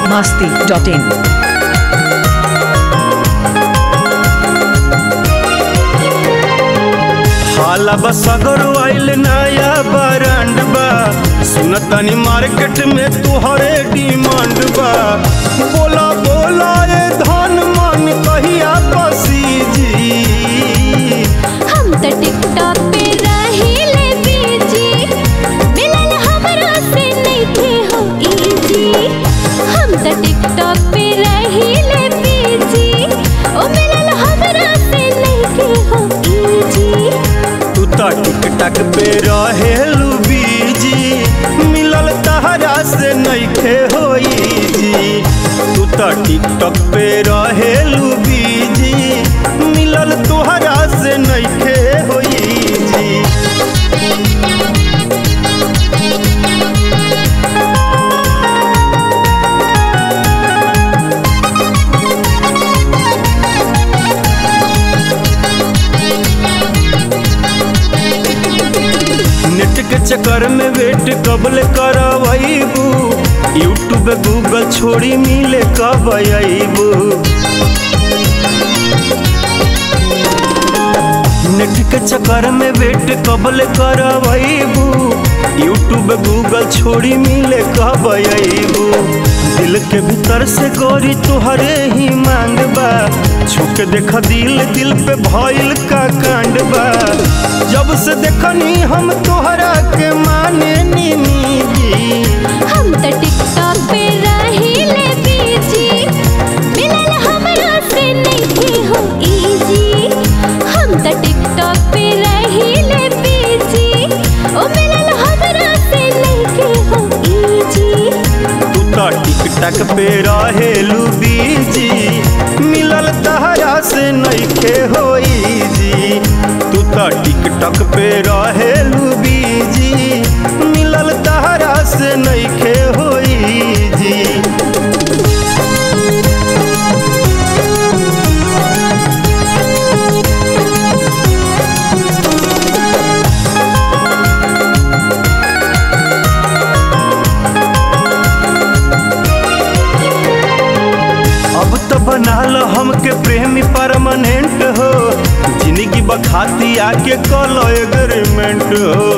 masti.in. हाला बस अगर आइल नया ब्रांड बा सुनतनी मार्केट में तुहरे डिमांड बा बोला बोला ये धन मन कहिया पसीजी हम त टिकटॉक पे रहिले बीजी मिलन हमरा से नइखे हो इजी हम त टिकटॉक पे रहिले बीजी ओ मिलन हमरा से नइखे हो इजी तू तो टिकटक पे रहेलू बीजी मिलल तहरा से नइखे होई जी तू तो टिकटक पे रहेलू बीजी मिलल तोहरा से नइखे होई जी नेट के चक्कर में वेट कबल करबू यूट्यूब गूगल छोड़ी मिले कब अबू नेट के चक्कर में वेट कबल करबू यूट्यूब गूगल छोड़ी मिले कब अबू दिल के भीतर से गोरी तुहरे ही मांग बा छुक देख दिल दिल पे भइल का कांड बा जब से देखनी हम तोहरा के माने नीनी जी हम त टिकटॉक पे रहिले बीजी मिलन हमरा से नइखे हो इजी हम त टिकटॉक पे रहिले बीजी ओ मिलन हमरा से नइखे हो इजी तू तो टिकटक पे रहेलू बीजी मिलल तहरा से नइखे होई जी तू तो टिकटक पे रहेलू बीजी मिलल तहरा से नइखे होई जी अब तो बनाल हमके प्रेमी परमानेंट हो जिंदगी बखाती आके कल एग्रीमेंट हो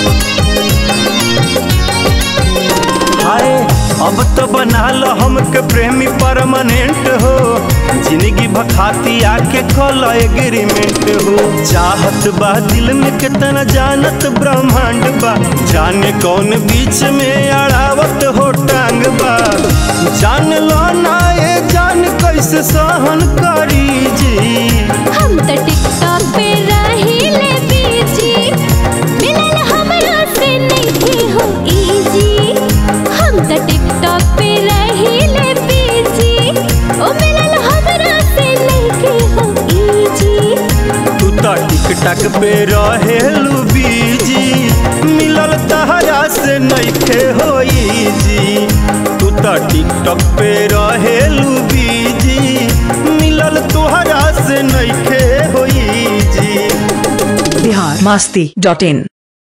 हाय अब तो बनाल हमके प्रेमी परमानेंट हो जिंदगी भखाती आके कल एग्रीमेंट हो चाहत बा दिल में कितना जानत ब्रह्मांड बा जाने कौन बीच में अड़ावत हो टांग बा जान लो ना ये जान कैसे सहन करी जी हम त टिकटॉक पे रहिले बीजी मिलन हमरा से नइखे हो इजी हम त टिकटॉक पे रहिले बीजी ओ मिलन हमरा से नइखे हो इजी तू तो टिकटक पे रहेलू बीजी मिलल तहरा से नइखे होई जी तू तो टिकटक पे रहेलू बीजी मिलल तोहरा से नइखे होई जी Bihar masti.in.